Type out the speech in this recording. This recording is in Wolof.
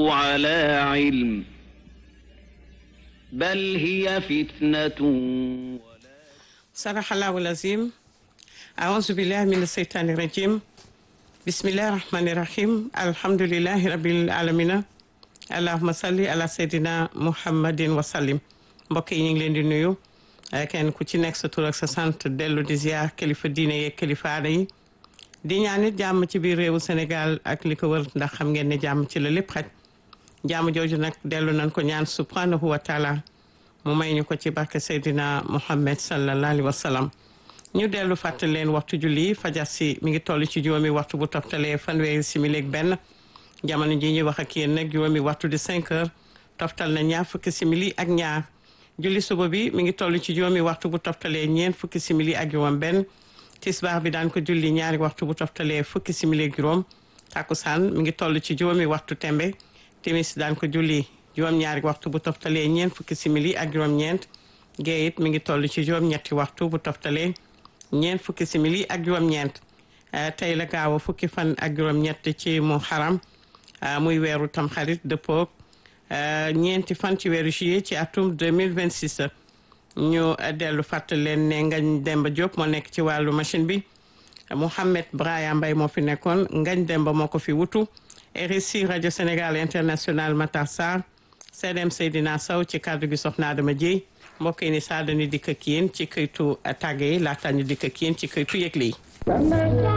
على علم بل هي فتنة صدق الله العظيم أعوذ بالله من الشيطان الرجيم بسم الله الرحمن الرحيم الحمد لله رب العالمين allahuma salli ala seydina muhammadin wasallim mbokk yi ñu ngi leen di nuyu kenn ku ci nekk sa tur ak sa sant dellu di ziar kilifa diine yeeg kilifa aada yi di ñaan it jàmm ci biir réewu Sénégal ak li ko wër ndax xam ngeen ne jàmm ci la lépp xaj jàmm jooju nag dellu nañ ko ñaan subhanahu wa taala mu may ñu ko ci barke seydina muhammad sallallahu alayhi wa sallam ñu dellu fàttali leen waxtu julli fajar si mi ngi toll ci juróomi waxtu bu toftalee fanweeri simili ak benn jamono ji ñuy wax ak yéen nag juróomi waxtu di 5 heures toftal na ñaar fukki simili ak ñaar julli suba bi mi ngi toll ci juróomi waxtu bu toftalee ñeent fukki simili ak juróom benn tisbaar bi daan ko julli ñaari waxtu bu toftalee fukki simili ak juróom takkusaan mi ngi toll ci juróomi waxtu tembe timis daan ko julli juróom-ñaari waxtu bu toftalee ñeent fukki simili ak juróom-ñeent gee it mi ngi toll ci juróom-ñetti waxtu bu toftalee ñeent fukki simili ak juróom-ñeent tey la gaaw a fukki fan ak juróom-ñett ci mu xaram muy weeru tamxarit dëppoog ñeenti fan ci weeru juillet ci atum 2026 ñu dellu fàttali leen ne Ngañ Demba Diop moo nekk ci wàllu machine bi Mouhamed Braya Mbaye moo fi nekkoon Ngañ Demba moo ko fi wutu RSI rajo Sénégal international Matar Sarr CDM Seydina Sow ci kàddu gi soxna Adama Dieye mbokk yi ni saa dañu dikk ak yéen ci këytu tàgge yi laata ñu dikk ak yéen ci këytu yëgle yi